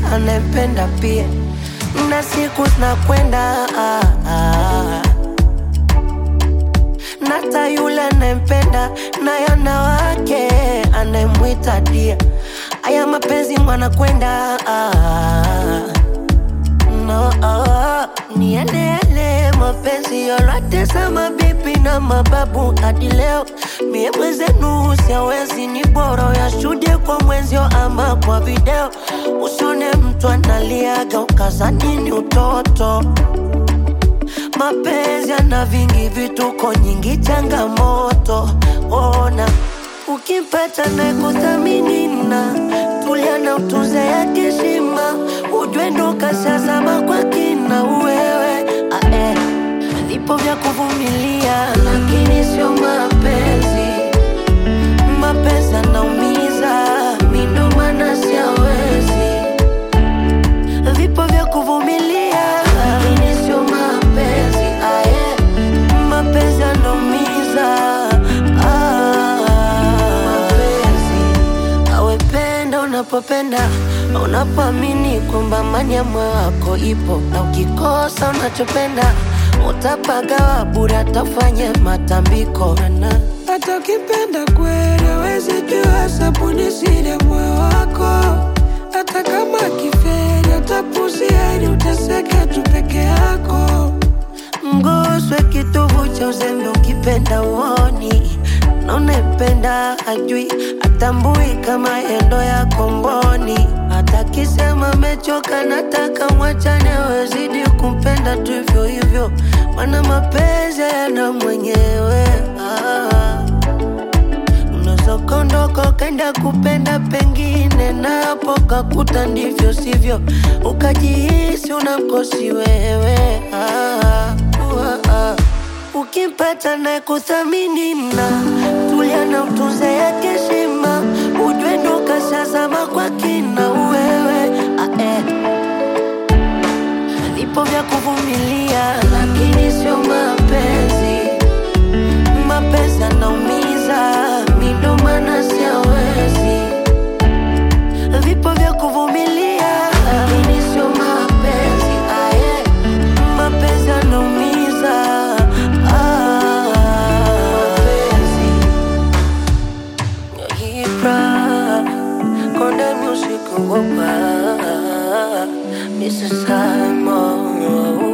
anayempenda pia, na siku zinakwenda ah, ah. Nata yule anayempenda naye ana wake anayemwita dia. Aya mapenzi mwana kwenda ah, no, ah, ni yale yale mapenzi yote za mabibi na mababu hadi leo. Mie mwenzenu siawezi, ni bora yashuhudie kwa mwenzio ama kwa video. Usione mtu analiaga ukazani ni utoto. Mapenzi yana vingi vituko, nyingi changamoto. Ona ukimpata na kuthamini na tulia na utunze yake heshima, ujue ndo kashazama kwa kina wewe ah, eh. Vipo vya kuvumilia, lakini sio mapenzi. Mapenzi yanaumiza, mi ndo maana siawezi vipo vya kuvumilia, lakini sio mapenzi. Ah, yeah. Mapenzi yanaumiza. Ah, mapenzi awependa unapopenda, unapoamini kwamba amani ya moyo wako ipo, na ukikosa unachopenda utapagawa bure, atafanye matambiko na hata ukipenda kweli hawezi jua sabuni siri ya moyo wako. Hata kama kiferi utapuzia ili uteseke tu peke yako. mguswe kitovu cha uzembe, ukipenda uoni na unayempenda hajui, atambui kama endo ya komboni. Hata kisema mechoka, nataka mwachane, wezidi kumpenda tu hivyo hivyo, mana mapenzi yana mwenyewe ah. Unaweza ukaondoka ukaenda kupenda pengine, na hapo kakuta ndivyo sivyo, ukajihisi unamkosi wewe ah, uh, ah. Ukimpata naye kuthamini na tulia na utunze yake heshima, ujue ndo kashazama kwa kina wewe ah, eh. Vipo vya kuvumilia, lakini sio mapenzi mapenzi yanaumiza, mi ndo maana siawezi. Vipo vya kuvumilia, lakini sio mapenzi. Ah, yeah. Mapenzi yanaumiza. Ah, mapenzi. Ibra, Konde Music, oh, ah, Mr. Simon, oh,